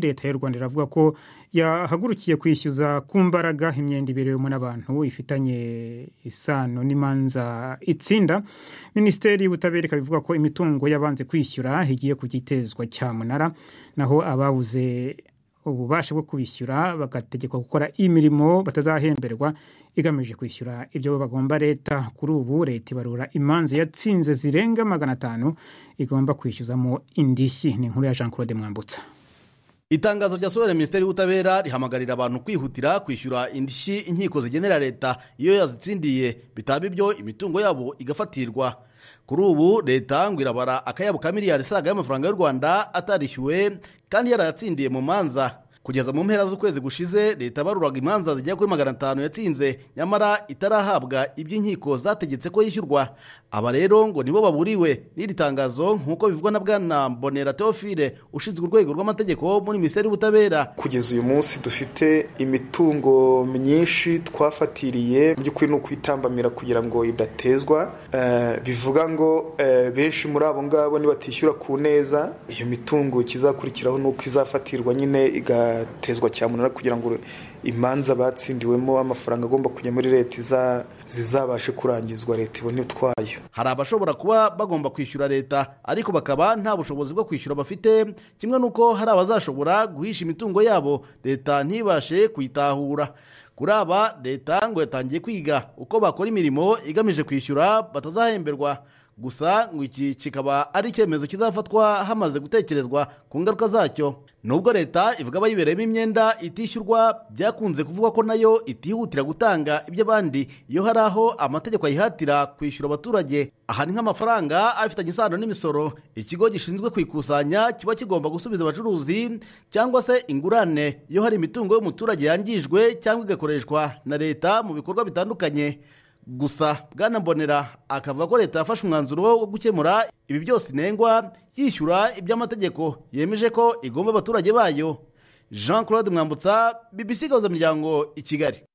leta y'u rwanda iravuga ko yahagurukiye kwishyuza ku mbaraga imyenda iberewemo n'abantu ifitanye isano n'imanza itsinda minisiteri y'ubutabera ikaba ivuga ko imitungo y'abanze kwishyura igiye kujya itezwa cyamunara naho ababuze ububasha bwo kubishyura bagategekwa gukora imirimo batazahemberwa igamije kwishyura ibyo bagomba leta kuri ubu leta ibarura imanza yatsinze zirenga magana atanu igomba kwishyuzamo indishyi ni inkuru ya jean claude mwambutsa itangazo ryasohora minisiteri y'ubutabera rihamagarira abantu kwihutira kwishyura indishyi inkiko zigenera leta iyo yazitsindiye bitaba ibyo imitungo yabo igafatirwa kuri ubu leta ngo irabara akayabo ka miliyari isaga y'amafaranga y'u rwanda atarishyuwe kandi yarayatsindiye mu manza kugeza mu mpera z'ukwezi gushize leta baruraga imanza zigera kuri magana atanu yatsinze nyamara itarahabwa ibyo inkiko zategetse ko yishyurwa aba rero ngo nibo baburiwe n'iri tangazo nk'uko bivugwa na bwana mbonera teofile ushinzwe urwego rw'amategeko muri minisiteri y'ubutabera kugeza uyu munsi dufite imitungo myinshi twafatiriye mu by'ukuri ni ukwitambamira kugira ngo idatezwa bivuga ngo benshi muri abo ngabo nibatishyura ku neza iyo mitungo ikizakurikiraho ni uko izafatirwa nyine iga igatezwa cyamunara kugira ngo imanza batsindiwemo amafaranga agomba kujya muri leta zizabashe kurangizwa leta ibone utwayo hari abashobora kuba bagomba kwishyura leta ariko bakaba nta bushobozi bwo kwishyura bafite kimwe n'uko hari abazashobora guhisha imitungo yabo leta ntibashe kuyitahura kuri aba leta ngo yatangiye kwiga uko bakora imirimo igamije kwishyura batazahemberwa gusa ngo iki kikaba ari icyemezo kizafatwa hamaze gutekerezwa ku ngaruka zacyo nubwo leta ivuga abayibereyemo imyenda itishyurwa byakunze kuvuga ko nayo itihutira gutanga iby'abandi iyo hari aho amategeko ayihatira kwishyura abaturage aha ni nk'amafaranga afitanye isano n'imisoro ikigo gishinzwe kuyikusanya kiba kigomba gusubiza abacuruzi cyangwa se ingurane iyo hari imitungo y'umuturage yangijwe cyangwa igakoreshwa na leta mu bikorwa bitandukanye gusa bwana mbonera akavuga ko leta yafashe umwanzuro wo gukemura ibi byose inengwa yishyura iby'amategeko yemeje ko igomba abaturage bayo jean claude mwambutsa bibisigaza miryango i kigali